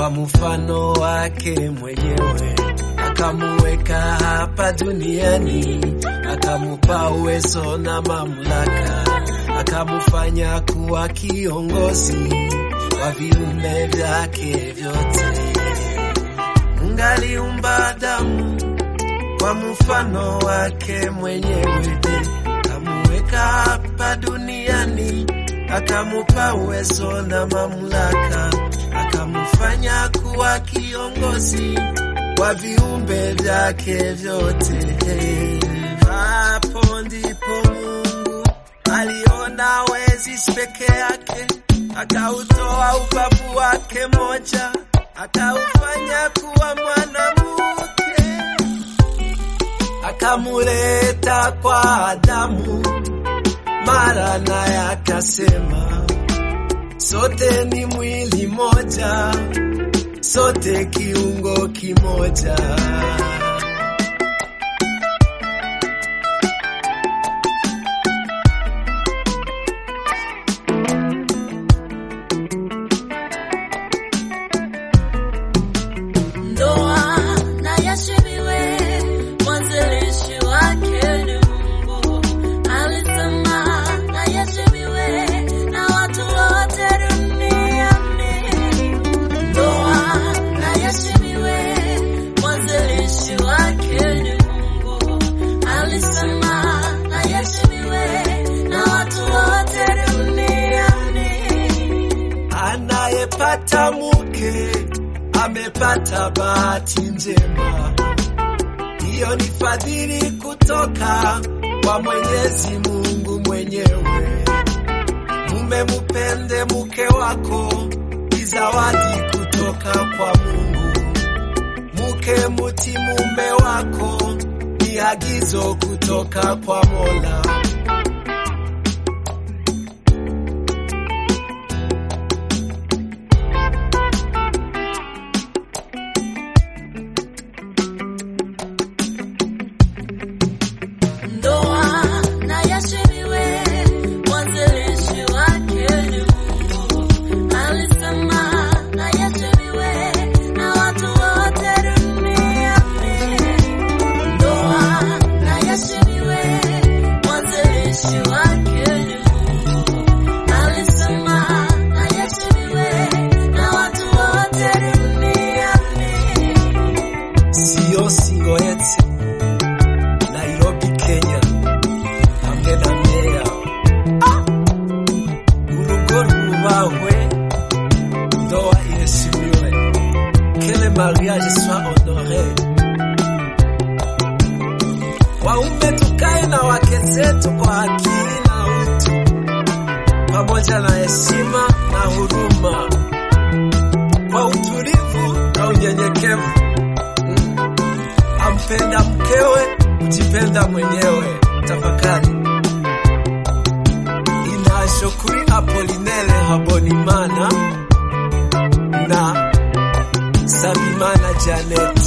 kwa mfano wake mwenyewe, akamuweka hapa duniani, akamupa uwezo na mamlaka, akamufanya kuwa kiongozi wa viumbe vyake vyote. Mungu aliumba Adamu kwa mfano wake mwenyewe, kamuweka hapa duniani, akamupa uwezo na mamlaka, akamufanya kuwa kiongozi wa viumbe vyake vyote. Hapo ndipo Mungu aliona wezi peke yake, akautoa ubavu wake moja, akaufanya kuwa mwanamke akamuleta kwa Adamu, mara naye akasema, sote ni mwili moja, sote kiungo kimoja. Ndoa na yashimiwe, mwanzilishi wake ni Mungu. Alisema na yashimiwe na watu wote duniani. Ndoa na yashimiwe, mwanzilishi wake ni Mungu. Alisema na yashimiwe na watu wote duniani. Anayepata mke amepata bahati njema, hiyo ni fadhili kutoka kwa Mwenyezi Mungu mwenyewe. Mume mupende mke wako, ni zawadi kutoka kwa Mungu. Mke muti mume wako, ni agizo kutoka kwa Mola. Ndoa na yashimiwe, mwanzilishi wake ni Mungu. Alisema na yashimiwe na watu wote duniani. Ndoa na yashimiwe, mwanzilishi wake ni Mungu. Alisema na yashimiwe na watu wote duniani. siyo Singoetse, Nairobi, Kenya, hamwe na meya urugo rwubahwe, ndoa iheshimiwe, que le mariage soit honore. Waume tukae na wake zetu kwa akili na utu, pamoja na heshima na huruma, kwa utulivu na unyenyekevu ampenda mkewe, kujipenda mwenyewe. Tafakari. Inasho kuri Apolinere Habonimana na Sabimana Janet